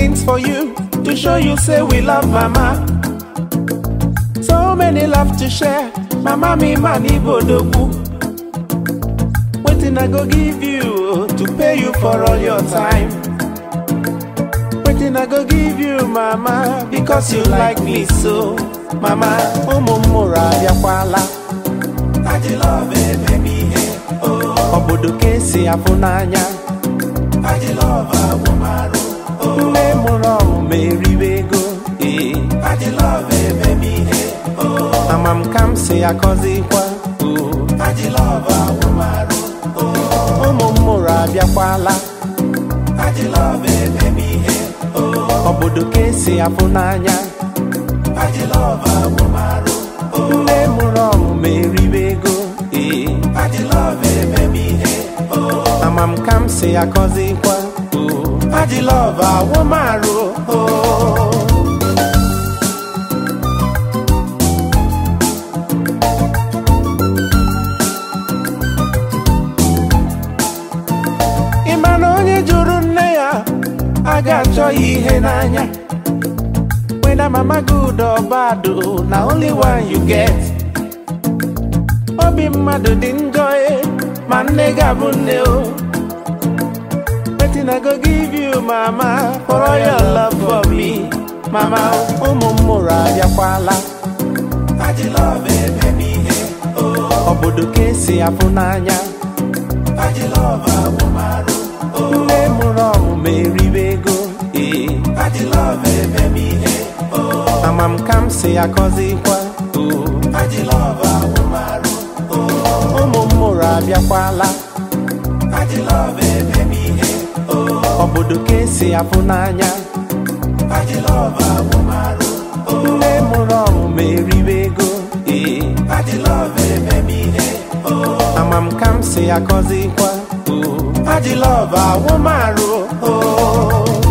things for you to show you say we love mama. So many love to share, mama me man ibodogwu. Waiting I go give you to pay you for all your time. Waiting I go give you mama because you like me so. Mama, ụmụ m mụrụ abịakwala. Aji love eme m ihe. Obodo ka esi afụ n'anya. Aji love agwụ marụ. Nne mụrụ ọmụmụ eriwe ego. Ee. Aji love eme m ihe. Ama m ka m si akọzikwa. Aji love agwụ marụ. Ụmụ m mụrụ abịakwala. Aji love eme m ihe. Obodo ka esi afụ n'anya. Aji love agwụ marụ. Nne mụrụ ọmụmụ eriwe ego. Ee. Aji love eme m ihe. Ama m ka m si akọzikwa. Aji love agwụ marụ. Ị ma na onye jụrụ nne ya a ga-achọ ya ihe n'anya whether mama good or bad oh, na only one you get obi mmadụ dị njọ eh, ma nne ga-abụ nne o wetin I go give you mama for all your love for me mama ụmụ m mụrụ abịakwala Aji love eme m ihe obodo ka esi afụ n'anya Aji love agwụ marụ nne mụrụ ọmụmụ eriwe ego ee Aji love eme m ihe ama m ka m si akọzikwa Aji love agwụ marụ ụmụ m mụrụ abịakwala Aji love eme m ihe obodo ka esi afụ n'anya Aji love agwụ marụ nne mụrụ ọmụmụ eriwe ego ee Aji love eme m ihe ama m ka m si akọzikwa Aji love agwụ marụ oh.